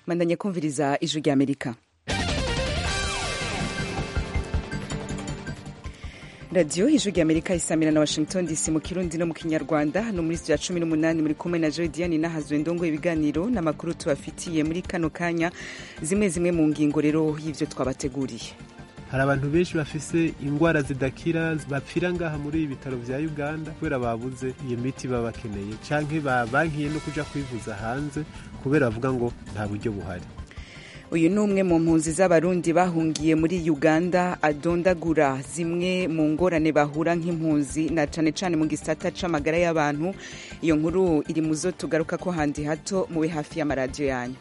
mandanye kumviriza ijwi rya amerika radiyo ijwi rya amerika isamira na washington dc mu kirundi no mu kinyarwanda hano muri studio ya cumi n'umunani muri kumwe na jodiane nahazwe ndongo ibiganiro n'amakuru tubafitiye muri kano kanya zimwe zimwe mu ngingo rero y'ivyo twabateguriye hari abantu benshi bafise ingwara zidakira bapfira ngaha muri ibi bitaro vya uganda kubera babuze iyo miti baba bakeneye canke babankiye no kuja kwivuza hanze kubera bavuga ngo nta buryo buhari uyu ni umwe mu mpunzi z'abarundi bahungiye muri uganda adondagura zimwe mu ngorane bahura nk'impunzi na cane cane mu gisata c'amagara y'abantu iyo nkuru iri mu zo tugaruka ko handi hato mube hafi y'amaradiyo yanyu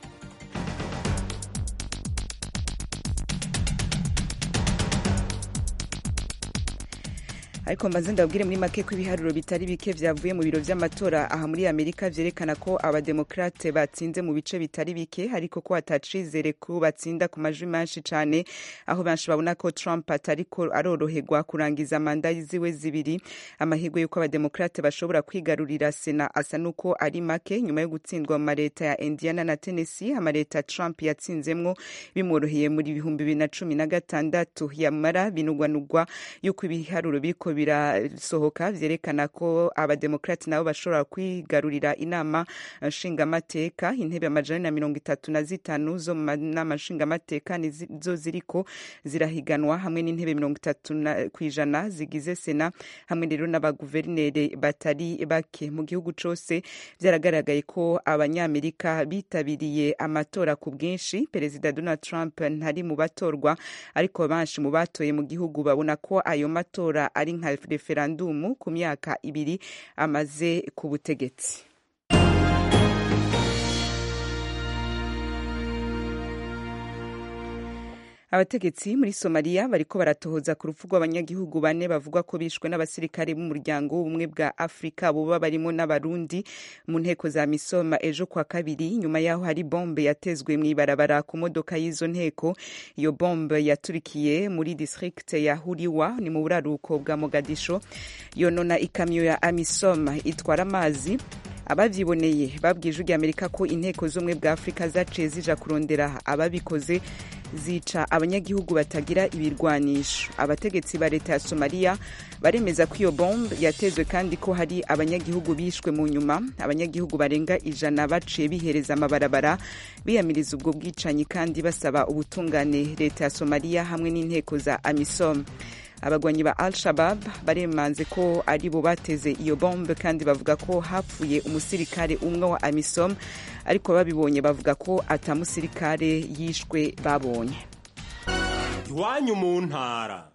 ariko mbanze ndabwire muri make ko ibiharuro bitari bike vyavuye mu biro vy'amatora aha muri amerika vyerekana ko abademokrate batsinze mu bice bitari bike ariko ko atacizere ko batsinda ku majwi menshi cane aho benshi babona ko trump atariko aroroherwa kurangiza manda ziwe zibiri amahirwe y'uko abademokrate bashobora kwigarurira sena asa n'uko ari make nyuma yo gutsindwa mu mareta ya indiana na tennessee amareta trump yatsinzemwo bimworoheye muri ibihumbi bibiri na cumi na gatandatu yamara binugwanugwa y'uko ibiharuro biriko birasohoka vyerekana ko abademokrati nabo bashobora kwigarurira inama nshingamateka intebe amajana na mirongo itatu na zitanu zo mu nama nshingamateka nizo ziriko zirahiganwa hamwe n'intebe mirongo itatu kw'ijana zigize sena hamwe rero n'abaguverineri batari bake mu gihugu cose vyaragaragaye ko abanyamerika bitabiriye amatora ku bwinshi perezida donald trump ntari mu batorwa ariko benshi mu batoye mu gihugu babona ko ayo matora ari nka referandumu ku myaka ibiri amaze ku butegetsi abategetsi muri somaliya bariko baratohoza ku rupfu rw'abanyagihugu bane bavugwa ko bishwe n'abasirikare b'umuryango w'ubumwe bwa afurika boba barimo n'abarundi mu nteko za misoma ejo kwa kabiri nyuma yaho hari bombe yatezwe mw'ibarabara ku modoka y'izo nteko iyo bombe yaturikiye muri district ya huriwa ni mu buraruko bwa mogadisho yonona ikamyo ya amisom itwara amazi abavyiboneye babwije ijwi amerika ko inteko z'ubumwe bwa afurika zaciye zija kurondera ababikoze zica abanyagihugu batagira ibirwanisho abategetsi ba leta ya somaliya baremeza ko iyo bombe yatezwe kandi ko hari abanyagihugu bishwe mu nyuma abanyagihugu barenga ijana baciye bihereza amabarabara biyamiriza ubwo bwicanyi kandi basaba ubutungane leta ya somaliya hamwe n'inteko za amisom abagwanyi ba al shabab baremanze ko ari bo bateze iyo bombe kandi bavuga ko hapfuye umusirikare umwe wa amisom ariko babibonye bavuga ko atamusirikare yishwe babonye iwanyu mu ntara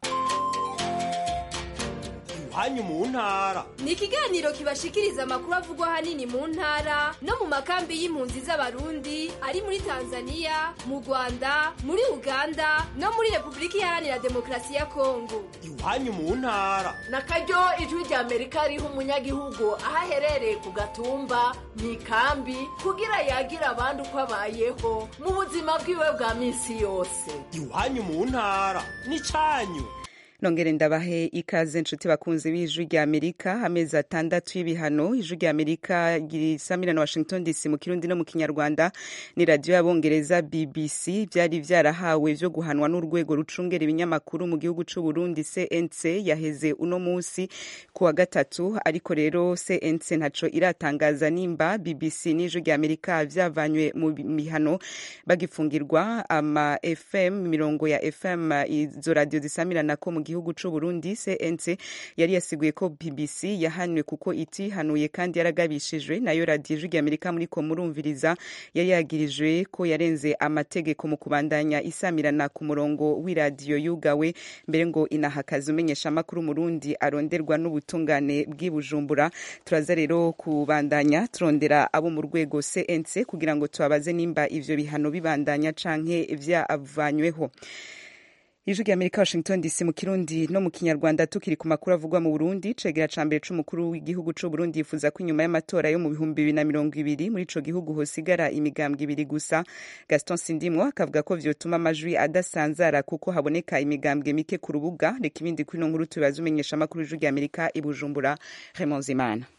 iwanyu mu ntara ni ikiganiro kibashikiriza amakuru avugwa ahanini mu ntara no mu makambi y'impunzi z'abarundi ari muri tanzania mu rwanda muri uganda no muri repubulika iharanira demokarasi ya kongo iwanyu mu ntara na karyo ijwi rya amerika riha umunyagihugu aho aherereye ku gatumba mu ikambi kugira yagira abandi uko abayeho mu buzima bwiwe bwa minsi yose iwanyu mu ntara ni cyanyu nongere ndabahe ikaze nshuti bakunze b'ijwi rya amerika amezi atandatu y'ibihano ijwi rya amerika risamira na washington dc mu kirundi no mu kinyarwanda ni radiyo y'abongereza bbc byari byarahawe vyo guhanwa n'urwego rucungera ibinyamakuru mu gihugu c'u burundi cnc yaheze uno munsi ku wa gatatu ariko rero cnc ntaco iratangaza nimba bbc n'ijwi rya amerika vyavanywe mu mihano bagifungirwa ama fm mirongo ya fm izo radiyo zisamirana mu gihugu c'u Burundi CNC yari yasiguye ko BBC yahanwe kuko itihanuye kandi yaragabishijwe nayo radiyo ijwi rya Amerika muri ko murumviriza yari yagirijwe ko yarenze amategeko mu kubandanya isamirana ku murongo w'iradiyo yugawe mbere ngo inahakaza umenyesha amakuru Murundi aronderwa n'ubutungane bw'i Bujumbura turaza rero kubandanya turondera abo mu rwego CNC kugira ngo tubabaze nimba ivyo bihano bibandanya canke vyavanyweho ijwi rya amerika washington dc mu kirundi no mu kinyarwanda tukiri ku makuru avugwa mu burundi cegera ca mbere c'umukuru w'igihugu c'u burundi yifuza ko inyuma y'amatora yo mu bihumbi bibiri na mirongo ibiri muri ico gihugu hosigara imigambwe ibiri gusa gaston sindimwo akavuga ko vyotuma amajwi adasanzara kuko haboneka imigambwe mike ku rubuga reka ibindi kuri ino nkuru tubibaza umenyesha amakuru y'ijwi rya amerika i bujumbura raymond zimana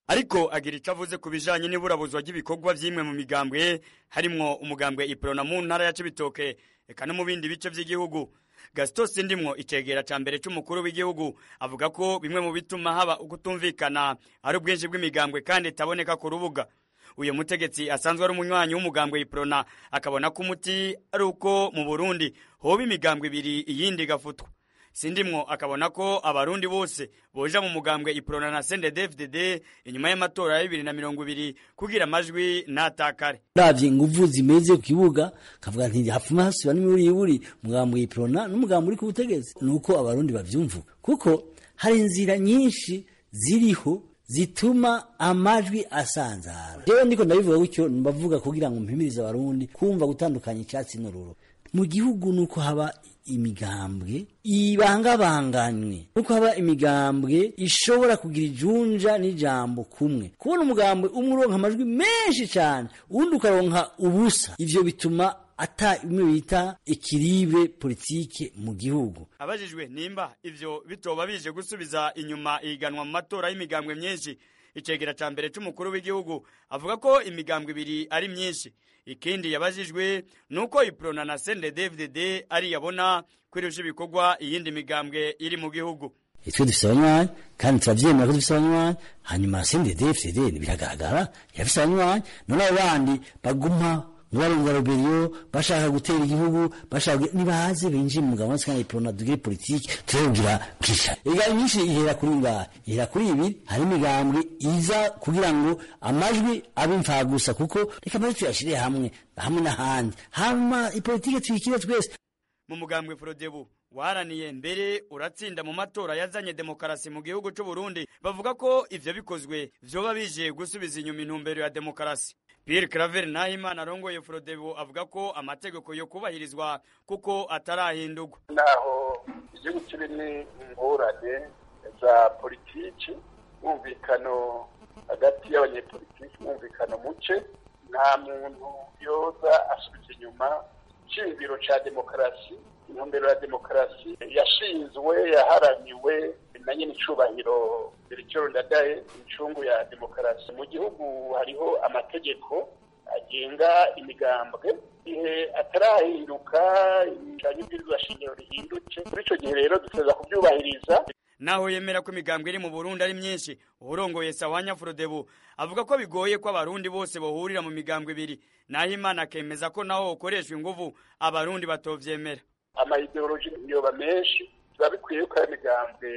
ariko agira icyo avuze ku bijanye n'iburabuzwa ry'ibikorwa vy'imwe mu migambwe harimwo umugambwe iprona mu ntara ya cibitoke eka no mu bindi bice vy'igihugu gasito sindimwo icegera ca mbere c'umukuru w'igihugu avuga ko bimwe mu bituma haba ukutumvikana ari ubwinshi bw'imigambwe kandi itaboneka ku rubuga uyu mutegetsi asanzwe ari umunywanyi w'umugambwe iprona akabona ko umuti ari uko mu burundi hoba imigambwe ibiri iyindi igafutwa sindimwo akabona ko abarundi bose boja mu mugambwe iprona na CNDD-FDD inyuma y'amatora ya bibiri na mirongo ibiri kugira amajwi ntatakare uravye inguvu zimeze ku kibuga kavuga nti hapfuma hasiba n'imiburi mugambwe iprona n'umugambwe uri ku butegetsi nuko abarundi bavyumva kuko hari inzira nyinshi ziriho zituma amajwi asanzara jewe ndiko ndabivuga gutyo mbavuga kugira ngo mpimirize abarundi kumva gutandukanya icyatsi n'ururo mu gihugu nuko haba imigambwe ibangabanganywe nuko haba imigambwe ishobora kugira ijunja n'ijambo kumwe kubona umugambwe umwe uronka amajwi menshi cyane uwundi ukaronka ubusa ivyo bituma ata imwe bita ekilibre politike mu gihugu abajijwe nimba ivyo bitoba bije gusubiza inyuma ihiganwa mu matora y'imigambwe myinshi icegera ca mbere c'umukuru w'igihugu avuga ko imigambwe ibiri ari myinshi ikindi yabajijwe nuko iprona na CNDD-FDD ari yabona kwirusha ibikorwa iyindi migambwe iri mu gihugu twe dufise abanywanyi kandi turavyemera ko dufise abanywanyi hanyuma CNDD-FDD biragaragara yafise abanywanyi none abo bandi baguma barenga roberiyo bashaka gutera igihugu bashaka nibaze binjiye mu mugabo kandi iprona dugire politiki turebwira kisha ega nyinshi ihera kuri ngaha ihera kuri ibi hari imigambwe iza kugira ngo amajwi abe imfagusa kuko reka amajwi tuyashire hamwe hamwe n'ahandi hama ipolitike tuyikire twese mu mugambwe Frodebu waraniye mbere uratsinda mu matora yazanye demokarasi mu gihugu c'u Burundi bavuga ko ivyo bikozwe vyoba bije gusubiza inyuma intumbero ya demokarasi Pierre Claver Nahimana arongoye Frodebu avuga ko amategeko yo kubahirizwa kuko atarahindurwa naho igihugu kirimo ingorane za politiki mwumvikano hagati y'abanyepolitiki mwumvikano muke nta muntu yoza asubiza inyuma shingiro ca demokarasi intumbero ya demokarasi yashinzwe yaharaniwe na nyine icubahiro Melchior Ndadaye incungu ya demokarasi mu gihugu hariho amategeko agenga imigambwe igihe atarahinduka cyane ibwirizwa shingiro rihinduke muri ico gihe rero duteza kuvyubahiriza naho yemera ko imigambwe iri mu Burundi ari myinshi urongoye Sawanya Frodebu avuga ko bigoye ko abarundi bose bohurira mu migambwe ibiri naho Imana akemeza ko naho ukoreshwa inguvu abarundi batovyemera amayideoloji yoba menshi biba bikwiye ko ari imigambwe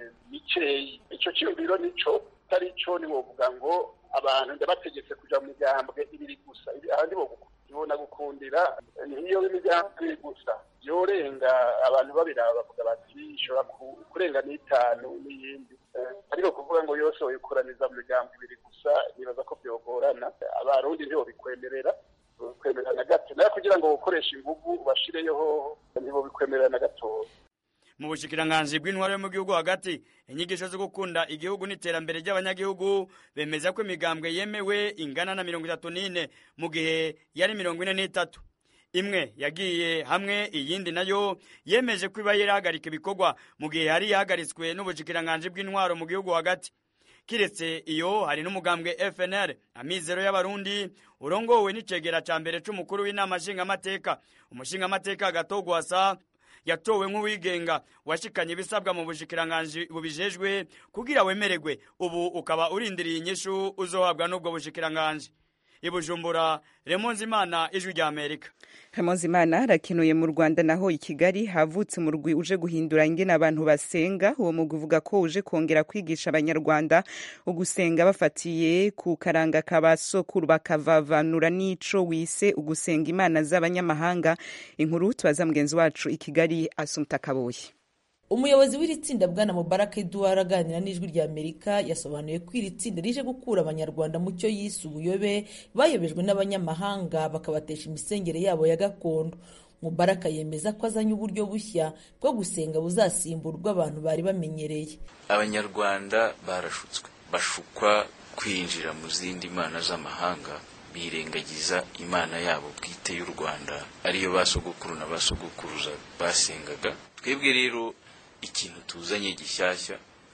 mikeyi ico ciyumviro nico atari co ni wovuga ngo abantu ndabategetse kuja mu migambwe ibiri gusa ahandi bobona gukundira niyo imigambwe ibiri gusa yorenga abantu babiraba bavuga bati ishobora kurenga n'itanu n'iyindi ariko kuvuga ngo yose woyikoraniza mu migambwe ibiri gusa nibaza ko vyogorana abarundi ntibobikwemerera bikwemerera na gato nayo kugira ngo ukoreshe inguvu ubashireyeho ntibobikwemerera na gatoya mu bushikiranganji bw'intwaro yo mu gihugu hagati inyigisho zo gukunda igihugu n'iterambere ry'abanyagihugu bemeza ko imigambwe yemewe ingana na mirongo itatu n'ine mu gihe yari mirongo ine n'itatu imwe yagiye hamwe iyindi nayo yemeje ko iba yarahagarika ibikorwa mu gihe yari yahagaritswe n'ubushikiranganji bw'intwaro mu gihugu hagati kiretse iyo hari n'umugambwe FNL amizero y'abarundi urongowe n'icegera ca mbere c'umukuru w'inama nshingamateka umushingamateka gatogwasa yatowe nk'uwigenga washikanye ibisabwa mu bushikiranganji bubijejwe kugira wemererwe ubu ukaba urindiriye inyishu uzohabwa n'ubwo bushikiranganji ibujumbura remonzi imana ijwi rya amerika Imana arakenuye mu Rwanda naho i Kigali havutse umurwi uje guhindura ingene abantu basenga uwo mugwi uvuga ko uje kongera kwigisha abanyarwanda ugusenga bafatiye ku karanga kabasokuru bakavavanura n'ico wise ugusenga imana z'abanyamahanga inkuru tubaza mugenzi wacu i Kigali Asumta Kaboyi umuyobozi w'iri tsinda bwana mubaraka eduard aganira n'ijwi rya amerika yasobanuye ko iri tsinda rije gukura abanyarwanda mu cyo yise ubuyobe bayobejwe n'abanyamahanga bakabatesha imisengere yabo ya gakondo mubaraka yemeza ko azanye uburyo bushya bwo gusenga buzasimbura ubwo abantu bari bamenyereye abanyarwanda barashutswe bashukwa kwinjira mu zindi mana z'amahanga birengagiza imana yabo bwite y'u rwanda ariyo basogokuru na basogokuruza basengaga twebwe rero ikintu tuzanye gishyashya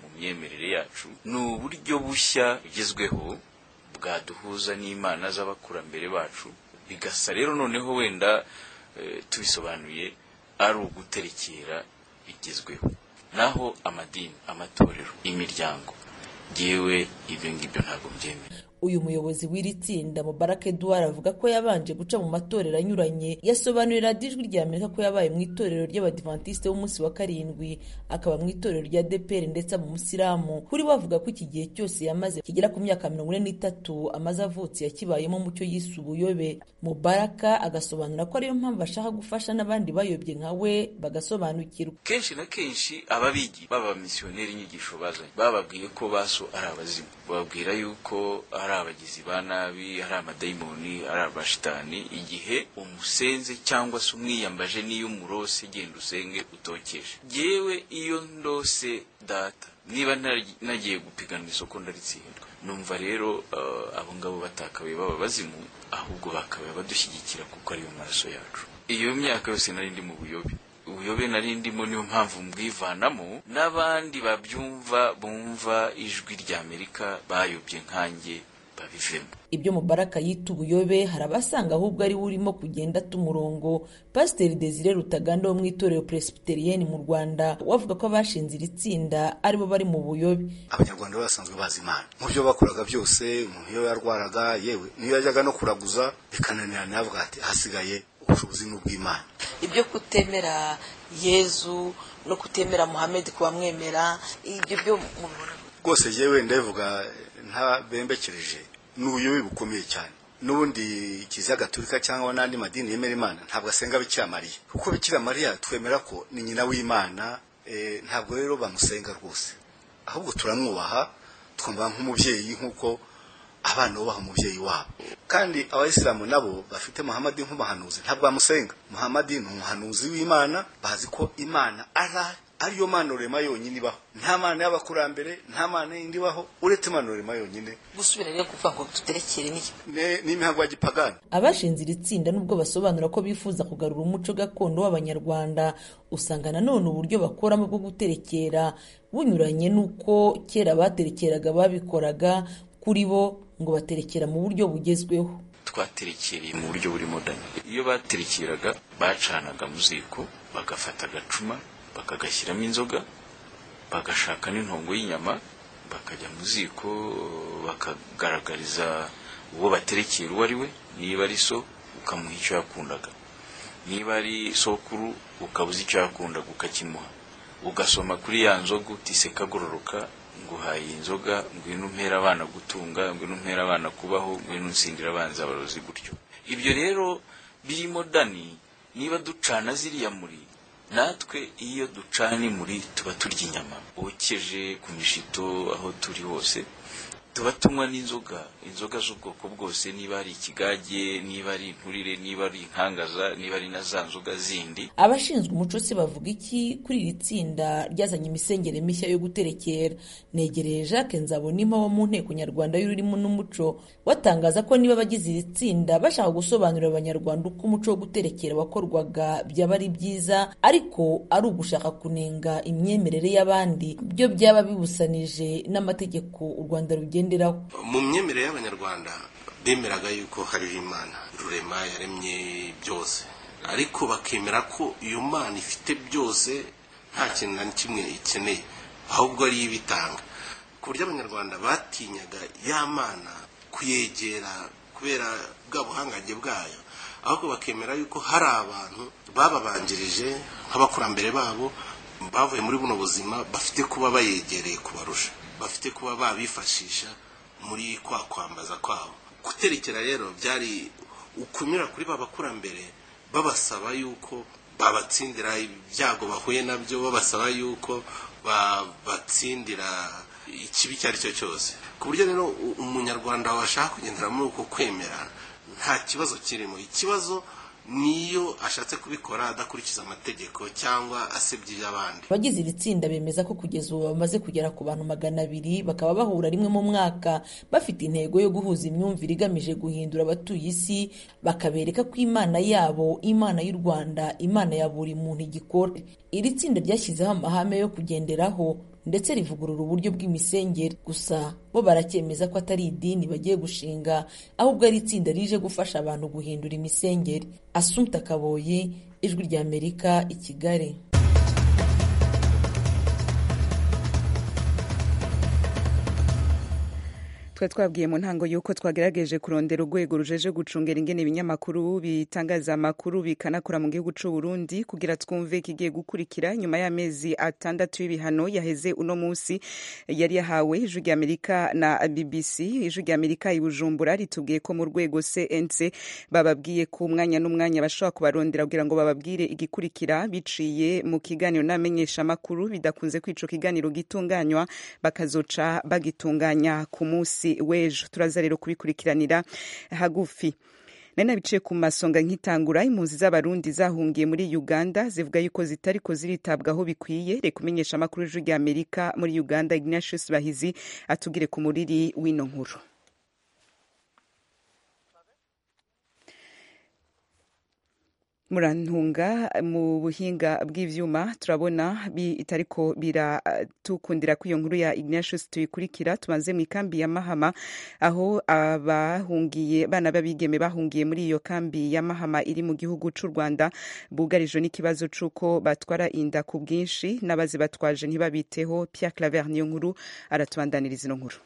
mu myemerere yacu ni uburyo bushya bugezweho bwaduhuza n'imana z'abakurambere bacu bigasa rero noneho wenda eh, tubisobanuye ari uguterekera bigezweho naho amadini amatorero imiryango yewe ibyo ngibyo ntabwo mbyemera uyu muyobozi w'iri tsinda mubarake eduard avuga ko yabanje guca mu matorero anyuranye yasobanurira radiyo ijwi rya amerika ko yabaye mu itorero ry'abadivantisite b'umunsi wa karindwi akaba mu itorero rya deperi ndetse mu musilamu kuri we avuga ko iki gihe cyose yamaze kigera ku myaka mirongo ine n'itatu amaze avutse yakibayemo mu cyo yise ubuyobe mubaraka agasobanura ko ariyo mpamvu ashaka gufasha n'abandi bayobye nka we bagasobanukirwa kenshi na kenshi ababigi baba misiyoneri inyigisho bazanye bababwiye ko baso ari abazimu bababwira yuko ari abagizi ba nabi ari amadayimoni ari abashitani igihe umusenze cyangwa se umwiyambaje n'iyo umurose genda usenge utokeje yewe iyo ndose data niba nari- nagiye gupiganwa isoko ndaritsindwa numva rero uh, abo ngabo batakabaye baba bazimu ahubwo bakabaye badushyigikira kuko ariyo maraso yacu iyo myaka yose nari ndi mu buyobe ubuyobe nari ndimo niyo mpamvu mbwivanamo n'abandi babyumva bumva ijwi rya amerika bayobye nkanjye babivemo ibyo mubaraka yita ubuyobe hari abasanga ahubwo ari we urimo kugenda ata umurongo pasiteri desire rutaganda wo mu itorero presbyterienne mu rwanda we avuga ko abashinze iri tsinda aribo bari mu buyobe abanyarwanda bari basanzwe bazi imana mu byo bakoraga byose umuntu iyo yarwaraga yewe niyo yajyaga no kuraguza bikananirana yavuga ati hasigaye ubushobozi ni ubw'imana ibyo kutemera yezu no kutemera muhammed kubamwemera ibyo byo mubibona rwose yewe ndabivuga ntabembekereje ni ubuyobe bukomeye cyane n'ubundi kiliziya gatolika cyangwa n'andi madini yemera imana ntabwo asenga bikira mariya kuko bikira mariya twemera ko ni nyina w'imana eh, ntabwo rero bamusenga rwose ahubwo turamwubaha twumva nk'umubyeyi nk'uko abana bubaha umubyeyi wabo kandi abayisilamu nabo bafite muhamadi nk'umuhanuzi ntabwo bamusenga muhamadi ni umuhanuzi w'imana bazi ko imana ara ariyo mana rurema yonyine ibaho nta mana y'abakurambere nta mana yindi ibaho uretse imana rurema yonyine gusubira rero kuvuga ngo tuterekere n'iki Ne- n'imihango ya gipagani abashinze iri tsinda nubwo basobanura ko bifuza kugarura umuco gakondo w'abanyarwanda usanga nanone uburyo bakoramo bwo guterekera bunyuranye n'uko kera baterekeraga babikoraga kuri bo ngo baterekera mu buryo bugezweho twaterekereye mu buryo buri modani iyo baterekeraga bacanaga mu ziko bagafata agacuma bakagashyiramo inzoga bagashaka n'intongo y'inyama bakajya mu ziko bakagaragariza uwo baterekera uwo ari we niba ari so ukamuha icyo yakundaga niba ari sokuru ukabuza icyo yakundaga ukakimuha ugasoma kuri ya nzoga uti seka agororoka nguhaye inzoga ngwino umpera abana gutunga ngwino umpera abana kubaho ngwino unsindira abanzi abarozi gutyo ibyo rero biri modani niba ducana ziriya muri natwe iyo ducana imuri tuba turya inyama wokeje ku mishito aho turi hose tuba tunywa n'inzoga inzoga z'ubwoko bwose niba ari ikigage niba ari inturire niba ari inkangaza niba ari na za nzoga zindi abashinzwe umuco se bavuga iki kuri iri tsinda ryazanye imisengere mishya yo guterekera negereye jacques nzabonima wo mu nteko nyarwanda y'ururimi n'umuco watangaza ko niba abagize iri tsinda bashaka gusobanurira abanyarwanda uko umuco wo guterekera wakorwaga byaba ari byiza ariko ari ugushaka kunenga imyemerere y'abandi byo byaba bibusanije n'amategeko u rwanda rugenderaho mu myemerere y'abanyarwanda bemeraga yuko hariho imana rurema yaremye byose ariko bakemera ko iyo mana ifite byose nta kintu na kimwe ikeneye ahubwo ariyo ibitanga ku buryo abanyarwanda batinyaga ya mana kuyegera kubera bwa buhangange bwayo ahubwo bakemera yuko hari abantu bababanjirije nk'abakurambere babo bavuye muri buno buzima bafite kuba bayegereye kubarusha bafite kuba babifashisha muri kwa kwambaza kwabo guterekera rero byari ukunyura kuri ba bakurambere babasaba yuko babatsindira ibyago bahuye nabyo babasaba yuko babatsindira ikibi icyo ari cyo cyose ku buryo rero u- umunyarwanda washaka kugendera muri uko kwemera nta kibazo kirimo ikibazo niyo ashatse kubikora adakurikiza amategeko cyangwa asebya iby'abandi abagize iri tsinda bemeza ko kugeza ubu bamaze kugera ku bantu magana abiri bakaba bahura rimwe mu mwaka bafite intego yo guhuza imyumvire igamije guhindura abatuye isi bakabereka ko imana yabo imana y'u rwanda imana ya buri muntu igikora iri tsinda ryashyizeho amahame yo kugenderaho ndetse rivugurura uburyo bw'imisengere gusa bo baracyemeza ko atari idini bagiye gushinga ahubwo ari itsinda rije gufasha abantu guhindura imisengere asumta kaboyi ijwi ry'amerika i kigali twari twabwiye mu ntango y'uko twagerageje kurondera urwego rujeje gucungera ingene ibinyamakuru bitangaza amakuru bikanakora mu gihugu c'u Burundi kugira twumve ikigiye gukurikira nyuma y'amezi atandatu y'ibihano yaheze uno munsi yari yahawe ijwi ry'Amerika na BBC ijwi ry'Amerika i Bujumbura ritubwiye ko mu rwego CNC bababwiye ko umwanya n'umwanya bashobora kubarondera kugira ngo bababwire igikurikira biciye mu kiganiro n'amenyesha amakuru bidakunze kwico kiganiro gitunganywa bakazoca bagitunganya ku munsi w'ejo turaza rero kubikurikiranira hagufi nari nabiciye ku masonga nk'itangura impunzi z'abarundi zahungiye muri uganda zivuga yuko zitariko ziritabwaho bikwiye reka umenyesha amakuru y'ijwi rya amerika muri uganda ignatius bahizi atubwire ku muriri w'ino nkuru murantunga mu buhinga bw'ivyuma turabona bitariko biratukundira ko iyo nkuru ya Ignatius tuyikurikira tubanze mu ikambi ya Mahama aho abahungiye bana babigeme bahungiye muri iyo kambi ya Mahama iri mu gihugu c'u Rwanda bugarijwe n'ikibazo c'uko batwara inda ku bwinshi n'abazi batwaje ntibabiteho Pierre Claver niyo nkuru aratubandaniriza ino nkuru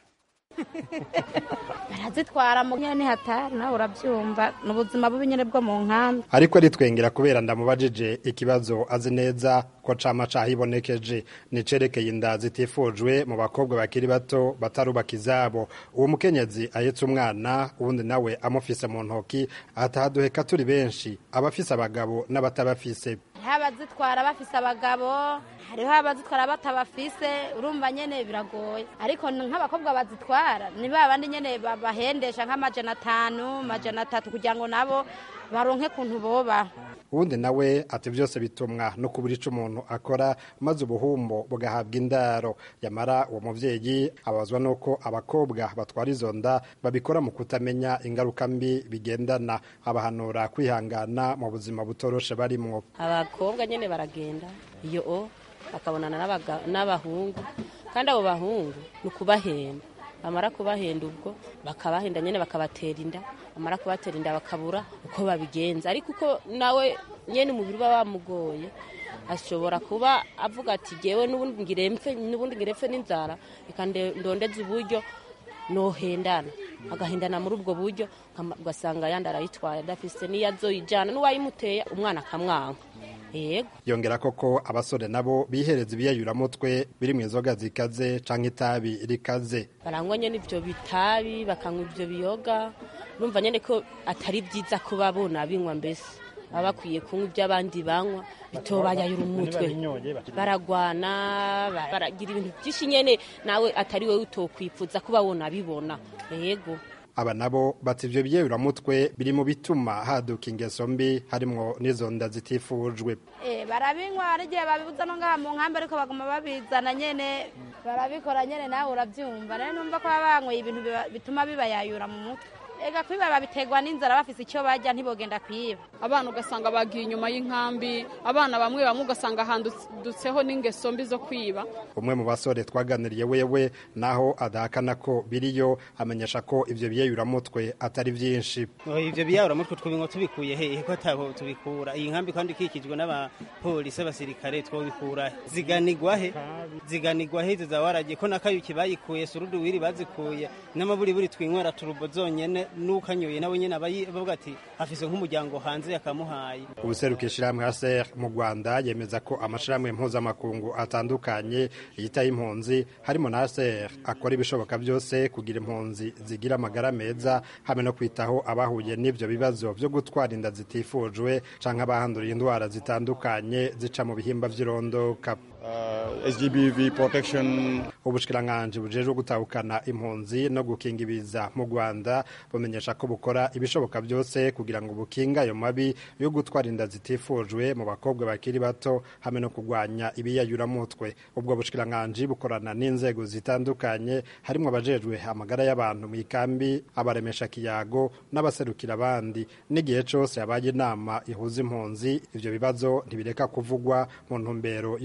barazitwara mu nyene hatari nawe urabyumva ni ubuzima bubi nyene bwo mu nkambi ariko aritwengera kubera ndamubajije ikibazo azi neza ko cama cahibonekeje nicerekeye inda zitifujwe mu bakobwa bakiri bato batarubaka izabo uwo mukenyezi ahetse umwana uwundi nawe amufise mu ntoki atahaduheka turi benshi abafise abagabo n'abatabafise hariho abazitwara bafise abagabo hariho abazitwara batabafise urumva nyene biragoye ariko nk'abakobwa bazitwara ni ba bandi nyene babahendesha nk'amajana atanu amajana atatu kugira ngo nabo baronke kuntu boba uwundi nawe ati byose bitumwa no kubura ico umuntu akora maze ubuhumbo bugahabwa indaro yamara uwo muvyeyi abazwa nuko abakobwa batwara izo nda babikora mu kutamenya ingaruka mbi bigendana abahanura kwihangana mu buzima butoroshe barimwo abakobwa nyene baragenda iyo o bakabonana n'abahungu kandi abo bahungu ni ukubahenda bamara kubahenda ubwo bakabahenda nyine bakabatera inda bamara kubatera inda bakabura uko babigenza ariko uko nawe nyine umubiri uba wamugoye ashobora kuba avuga ati ngewe n'ubundi ngirempfe n'inzara reka ndondeze uburyo nohendana agahendana muri ubwo buryo ugasanga yandi arayitwaye adafise n'iyo azoyijyana n'uwayimuteye umwana akamwanka yego yongera koko abasore nabo bihereza ibiyayuramutwe biri mu inzoga zikaze canke itabi rikaze barangwa nyene ivyo bitabi bakanywa ivyo biyoga numva nyene ko atari vyiza kuba bona binywa mbese baba bakwiye kunywa ibyo abandi banywa bitobayayura umutwe baragwana baragira ibintu byinshi nyene nawe atari wowe utokwifuza kuba wona bibona yego aba nabo bati ivyo biyeyuramutwe biri mu bituma haduka ingeso mbi harimwo n'izo nda zitifujwe barabinywa hari igihe babibuza no ngaha mu nkambi ariko baguma babizana nyene barabikora nyene nawe uravyumva rero numva ko baba banyweye ibintu bituma bibayayura mu mutwe ega kwiba babiterwa n'inzara bafise icyo bajya ntibogenda kwiba abana ugasanga bagiye inyuma y'inkambi abana bamwe bamwe ugasanga handutseho n'ingeso mbi zo kwiba umwe mu basore twaganiriye wewe naho adahakana ko biriyo amenyesha ko ivyo biyeyuramutwe atari vyinshi ivyo biyeyuramutwe twobinywa tubikuye hehe ko ataho tubikura iyi nkambi kandi ikikijwe n'abapolisi abasirikare twobikura ziganigwa he ziganigwa he izo zawaragiye ko nakayuki bayikuye surudu wiri bazikuye n'amaburiburi twinywera turubo zonyene n'ukanyoye nawe nyene abavuga ati afise nk'umuryango hanze yakamuhaye ubuseruka ishirahamwe HCR mu Rwanda yemeza ko amashirahamwe mpuzamakungu atandukanye yitaye impunzi harimo na HCR akora ibishoboka byose kugira impunzi zigira amagara meza hamwe no kwitaho abahuye n'ivyo bibazo vyo gutwara inda zitifujwe canke abahanduriye indwara zitandukanye zica mu bihimba vy'irondoka Uh, SGBV protection ubushikiranganje bujejwe gutahukana impunzi no gukinga ibiza mu Rwanda bumenyesha ko bukora ibishoboka byose kugira ngo bukinga ayo mabi yo gutwara inda zitifujwe mu bakobwa bakiri bato hamwe no kurwanya ibiyayuramutwe ubwo bushikiranganje bukorana n'inzego zitandukanye harimo abajejwe amagara y'abantu mu ikambi abaremesha kiyago n'abaserukira abandi n'igihe cose yabaye inama ihuza impunzi ivyo bibazo ntibireka kuvugwa mu ntumbero yo kuvyiri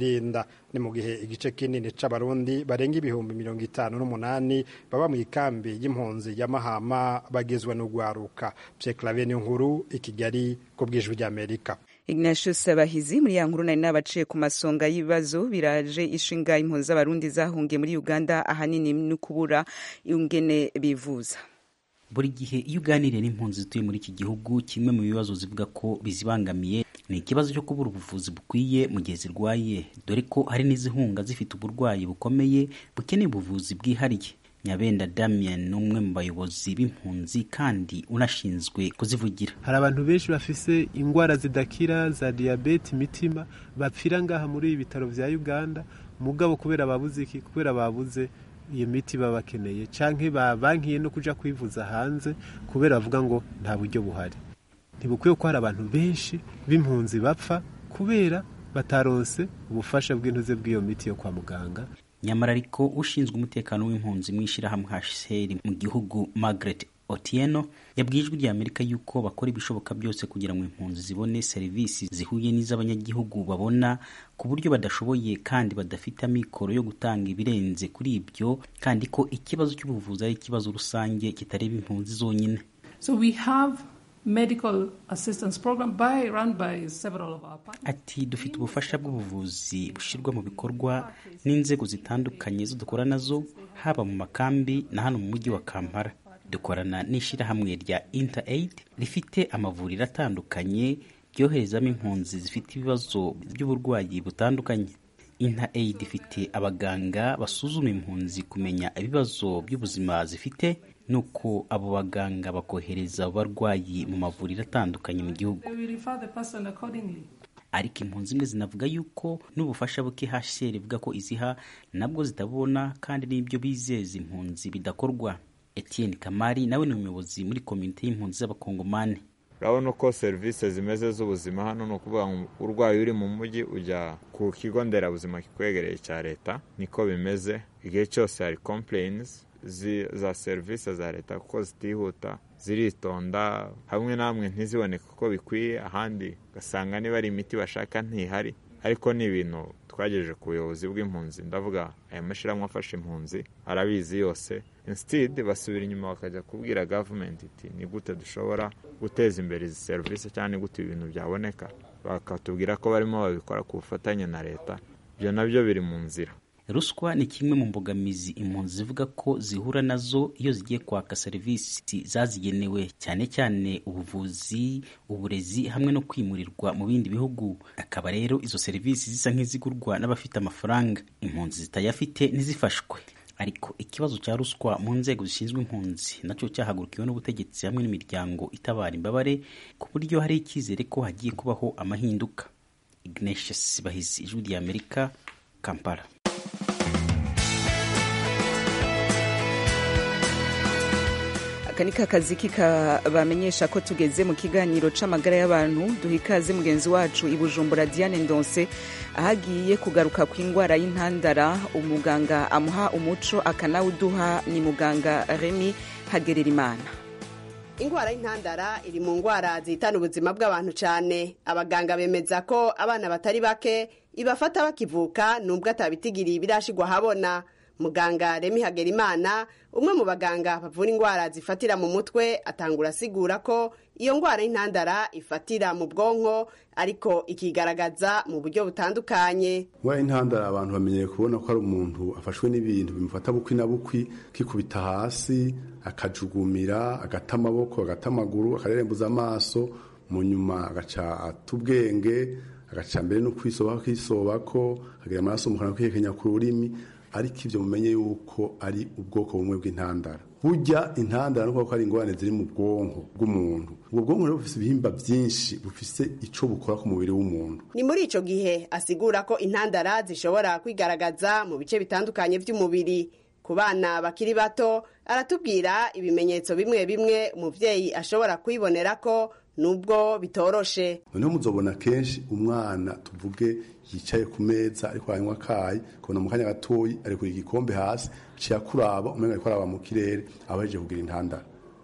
kwirinda ni mu gihe igice kinini c'abarundi barenga ibihumbi mirongo itanu n'umunani baba mu ikambi y'impunzi ya mahama bagizwe n'ugwaruka pyeklave niyo nkuru i kigali ku bw'ijwi ry'amerika Ignatius Bahizi muri ya nkuru nari nabaciye ku masonga y'ibibazo biraje ishinga impunzi z'abarundi zahungiye muri Uganda ahanini no kubura ingene bivuza buri gihe iyo uganiriye n'impunzi zituye muri iki gihugu kimwe mu bibazo zivuga ko bizibangamiye ni ikibazo cyo kubura ubuvuzi bukwiye mu gihe zirwaye dore ko hari n'izihunga zifite uburwayi bukomeye bukeneye ubuvuzi bwihariye nyabenda damien ni umwe mu bayobozi b'impunzi kandi unashinzwe kuzivugira hari abantu benshi bafise indwara zidakira za diyabete imitima bapfira ngaha muri ibi bitaro vya uganda mugabo kubera babuze iki kubera babuze iyo miti baba bakeneye canke babankiye no kuja kwivuza hanze kubera bavuga ngo nta buryo buhari ntibukwiye ko hari abantu benshi b'impunzi bapfa kubera bataronse ubufasha bw'intuze bw'iyo miti yo kwa muganga nyamara ariko ushinzwe umutekano w'impunzi mu ishyirahamwe HCR mu gihugu Margaret Otieno yabwiye ijwi rya Amerika yuko bakora ibishoboka byose kugira ngo impunzi zibone serivisi zihuye n'iz'abanyagihugu babona ku buryo badashoboye kandi badafite amikoro yo gutanga ibirenze kuri ibyo kandi ko ikibazo cy'ubuvuzi ari ikibazo rusange kitareba impunzi zonyine so we have medical assistance program by run by several of our partners. ati dufite ubufasha bw'ubuvuzi bushyirwa mu bikorwa n'inzego zitandukanye zo dukora nazo haba mu makambi na hano mu mujyi wa kampala dukorana n'ishyirahamwe rya interaid rifite amavuriro atandukanye ryoherezamo impunzi zifite ibibazo by'uburwayi butandukanye interaid ifite abaganga basuzuma impunzi kumenya ibibazo by'ubuzima zifite nuko abo baganga bakohereza abarwayi mu mavuriro atandukanye mu gihugu They will refer the person accordingly. ariko impunzi imwe zinavuga yuko n'ubufasha buke HCR ivuga ko iziha nabwo zitabona kandi n'ibyo bizeza impunzi bidakorwa Etienne Kamari nawe ni umuyobozi muri komite y'impunzi z'abakongomani urabona uko serivisi zimeze z'ubuzima hano ni ukuvuga ngo urwaye uri mu mujyi ujya ku kigo nderabuzima kikwegereye cya leta niko bimeze igihe cyose hari complaints zi- za serivisi za leta kuko zitihuta ziritonda hamwe na hamwe ntiziboneke uko bikwiye ahandi ugasanga niba ari imiti bashaka ntihari ariko ni ibintu twagejeje ku buyobozi bw'impunzi ndavuga aya mashyirahamwe afasha impunzi arabizi yose instead basubira inyuma bakajya kubwira gavumenti iti ni gute dushobora guteza imbere izi serivisi cyangwa ni gute ibintu byaboneka bakatubwira ko barimo babikora ku bufatanye na leta ibyo nabyo biri mu nzira ruswa ni kimwe mu mbogamizi impunzi zivuga ko zihura nazo iyo zigiye kwaka serivisi zazigenewe cyane cyane ubuvuzi uburezi hamwe no kwimurirwa mu bindi bihugu akaba rero izo serivisi zisa nk'izigurwa n'abafite amafaranga impunzi zitayafite ntizifashwe ariko ikibazo cya ruswa mu nzego zishinzwe impunzi nacyo cyahagurukiwe n'ubutegetsi hamwe n'imiryango itabara imbabare ku buryo hari icyizere ko hagiye kubaho amahinduka ignatius bahizi ijwi rya amerika kampala aka ni kazi bamenyesha ko tugeze mu kiganiro c'amagara y'abantu duha ikaze mugenzi wacu i bujumbura diane ndonse ahagiye kugaruka ku indwara y'intandara umuganga amuha umuco akanawuduha ni muganga remi hagererimana indwara y'intandara iri mu ndwara zihitana ubuzima bw'abantu cyane abaganga bemeza ko abana batari bake ibafata bakivuka nubwo atabitigiriye ibirashigwa habona muganga remi hagerimana umwe mu baganga bavura indwara zifatira mu mutwe atangura asigura ko iyo ndwara y'intandara ifatira mu bwonko ariko ikigaragaza mu buryo butandukanye indwara y'intandara abantu bamenyereye kubona ko ari umuntu afashwe n'ibintu bimufata bukwi na bukwi kikubita hasi akajugumira agata amaboko agata amaguru akarerembuza amaso mu nyuma agaca ata ubwenge agaca mbere no kwisobako akisobako akagira amaraso mu kanwa kwihekenya ku rurimi ariko ibyo mumenye yuko ari ubwoko bumwe bw'intandara burya intandara nuko ari ingorane ziri mu bwonko bw'umuntu ubwo bwonko rero bufite ibihimba byinshi bufite icyo bukora ku mubiri w'umuntu ni muri icyo gihe asigura ko intandara zishobora kwigaragaza mu bice bitandukanye by'umubiri ku bana bakiri bato aratubwira ibimenyetso bimwe bimwe umubyeyi ashobora kwibonera ko nubwo bitoroshe noneho muzobona kenshi umwana tuvuge yicaye ku meza ariko aranywa akayi kubona mu kanya gatoyi ari kuri igikombe hasi ciye akuraba umenga ariko araba mu kirere aba yaje kugira intandara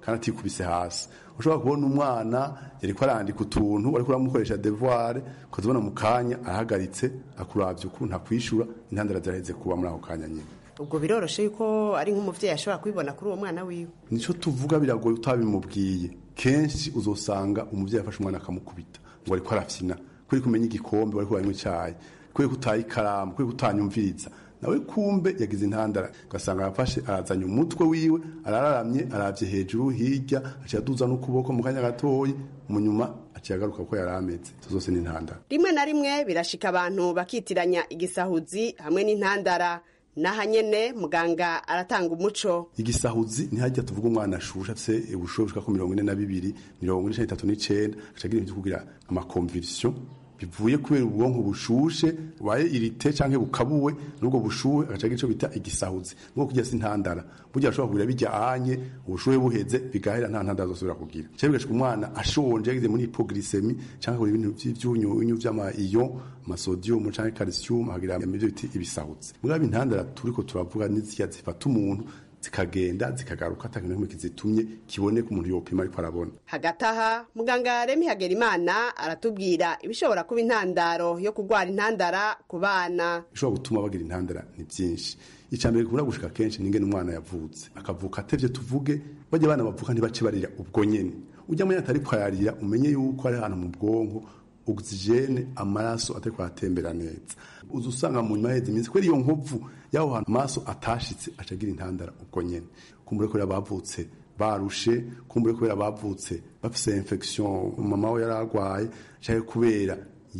kandi atikubise hasi ushobora kubona umwana yariko arandika utuntu ariko uramukoresha devoir ukazibona mu kanya arahagaritse akuravye ukuntu akwishura intandara ziraheze kuba muri ako kanya nyine ubwo biroroshe yuko ari nk'umuvyeyi ashobora kubibona kuri uwo mwana wiwe nico tuvuga biragoye utabimubwiye kenshi uzosanga umuvyeyi afashe umwana akamukubita ngo ariko arafyina kuri kumenya igikombe wariko uranywa icayi kuri kutaye ikaramu kuri kutanyumviriza nawe kumbe yagize intandara ugasanga arafashe arazanye umutwe wiwe arararamye aravye hejuru hirya aciye aduza n'ukuboko mu kanya gatoyi mu nyuma aciye agaruka ko yari ameze izo zose ni intandara rimwe na rimwe birashika abantu bakitiranya igisahuzi hamwe n'intandara naha nyene muganga aratanga umuco igisahuzi ntihajya tuvuga umwana ashusha afise ubushobozi bushika ku mirongo ine na bibiri mirongo ine n'itatu n'icenda agaca agira ibintu vyo kugira amakonvirisiyo bivuye kubera ubwonko bushushe bubaye irite canke bukabuwe n'ubwo bushuhe agaca agira ico bita igisahuzi nubwo kurya si intandara burya ashobora kugira bijya anye ubushuhe buheze bigahera nta ntandara zosubira kugira cyangwa bigashika umwana ashonje yagize muri hypoglycemie canke akora ibintu vy'ivyunyunyu vy'amaiyo amasodium canke calcium akagira ibyo biti ibisahuzi mugabo intandara turiko turavuga n'izirya zifata umuntu zikagenda zikagaruka atakintu kimwe kizitumye kiboneka umuntu yopima ariko arabona hagati aha muganga remi hagerimana aratubwira ibishobora kuba intandaro yo kurwara intandara ku bana bishobora gutuma bagira intandara ni byinshi icambere gikunda gushika kenshi ningene umwana yavutse akavuka atevye tuvuge bajya abana bavuka ntibace barira ubwo nyene ujya mwanya atari kwayarira umenye yuko ari ahantu mu bwonko ogisijene amaraso atari kwatembera neza uza usanga mu nyuma y'iheze iminsi kubera iyo nkovu y'aho hantu amaraso atashitse aca agira intandara ubwo nyene kumbure kubera bavutse barushe kumbure kubera bavutse bafise infection mama we yari arwaye canke kubera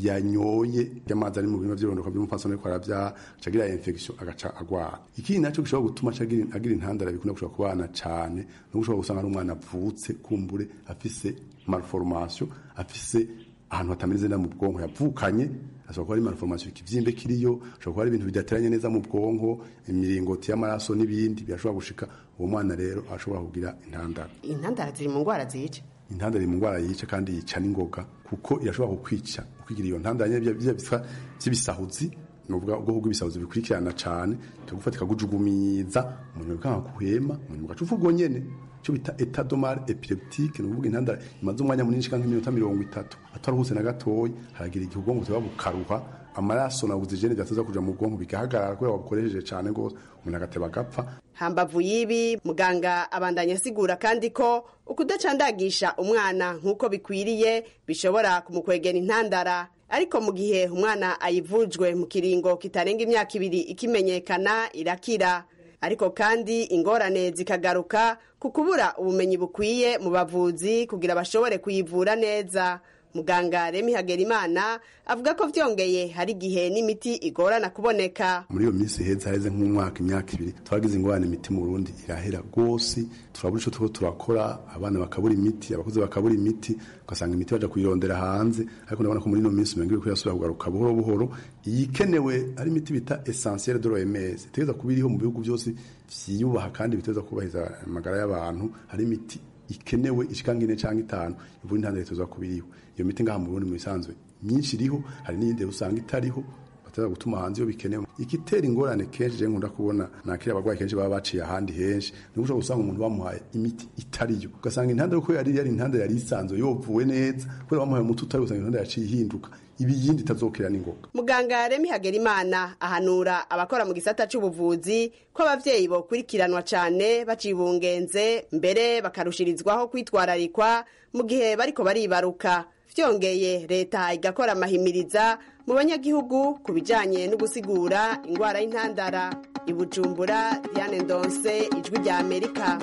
yanyoye y'amazi ari mu bihimba vy'irondoka vy'umupfasoni ariko aravyaha aca agira infection agaca agwara ikindi naco gishobora gutuma aca agira agira intandara bikunda gushobora ku bana cane no gushobora gusanga ari umwana avutse kumbure afise malformation afise ahantu hatameze neza mu bwonko yavukanye ashobora kuba ari malformation ikivyimbe kiriyo ashobora kuba ari ibintu bidateranye neza mu bwonko imiringoti y'amaraso n'ibindi birashobora gushika uwo mwana rero ashobora kugira intandara intandara ziri mu ngwara zica intandara iri mu ngwara yica kandi yica n'ingoga kuko irashobora kukwica ukigira iyo ntandara nyene bya bitwa vy'ibisahuzi nuvuga ubwoko bw'ibisahuzi bikurikirana cane ikagufata ikagujugumiza umuntu bikanga kuhema umuntu ugaca uvuga nyene cyo bita etat domar epileptique ni ukuvuga intandara imaze umwanya munini shika nk'iminota mirongo itatu ataruhuse na gatoyi haragira igihe ubwonko buba bukaruha amaraso na oxygene byataza kuja mu bwonko bigahagarara kubera wabukoresheje cane gose umuntu agateba agapfa hambavu y'ibi muganga abandanya asigura kandi ko ukudacandagisha umwana nk'uko bikwiriye bishobora kumukwegera intandara ariko mu gihe umwana ayivujwe mu kiringo kitarenga imyaka ibiri ikimenyekana irakira ariko kandi ingorane zikagaruka ku kubura ubumenyi bukwiye mu bavuzi kugira bashobore kuyivura neza muganga remi hagerimana avuga ko vyongeye hari igihe n'imiti igorana kuboneka muri iyo minsi heza haheze nk'umwaka imyaka ibiri twagize ingorane imiti mu burundi irahera rwose turabura ico turiko turakora abana bakabura imiti abakozi bakabura imiti ugasanga imiti baja kuyirondera hanze ariko ndabona ko muri ino minsi umenga iriko irasubira kugaruka buhoro buhoro iyikenewe ari imiti bita essentielle de l'OMS itegereza kuba iriho mu bihugu byose vyiyubaha kandi bitegereza kubahiriza amagara y'abantu hari imiti ikenewe ishika nk'ine canke itanu ivura intandaro itegereza kuba iriho iyo miti ngaha mu Burundi mu bisanzwe myinshi iriho hari n'iyindi usanga itariho bateza gutuma hanze iyo bikenewe igitera ingorane kenshi je nkunda kubona nakira abagwayi kenshi baba baciye ahandi henshi ni ushobora gusanga umuntu bamuhaye imiti itariyo ugasanga intandaro ko yari yari intandaro yari isanzwe yovuwe neza kubera bamuhaye umuti utari usanga intandaro yaciye ihinduka ibi yindi itazokira n'ingoga muganga remi hagerimana ahanura abakora mu gisata c'ubuvuzi ko abavyeyi bokurikiranwa cane bacibungenze mbere bakarushirizwaho kwitwararikwa mu gihe bariko baribaruka vyongeye leta igakora amahimiriza mu banyagihugu ku bijanye no gusigura ingwara y'intandara ibujumbura diane ndonse ijwi rya amerika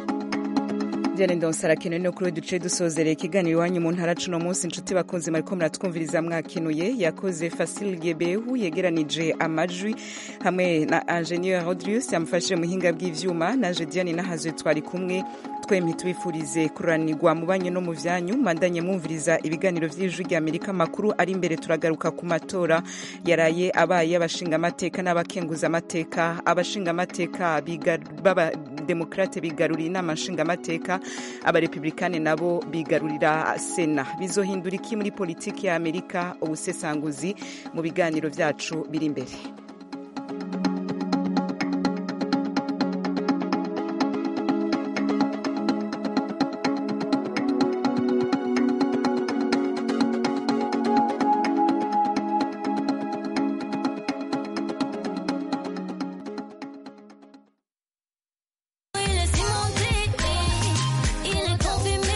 Diane Ndonse arakenewe no kuri duce dusozereye ikiganiro iwanyu mu ntara cuno munsi inshuti bakunze mariko muratwumviriza mwakenuye yakoze Fasil Gebehu yegeranije amajwi hamwe na Ingenieur Rodrius yamufashije muhinga bw'ivyuma na Diane nahazwe twari kumwe twemye tubifurize kuranirwa mu banyu no mu vyanyu mandanye mwumviriza ibiganiro vy'ijwi rya Amerika makuru ari imbere turagaruka ku matora yaraye abaye abashinga amateka n'abakenguza amateka abashinga amateka baba demokrate bigaruriye inama nshinga amateka abarepublikane nabo bigarurira sena bizohindura iki muri politiki ya amerika ubusesanguzi mu biganiro vyacu biri imbere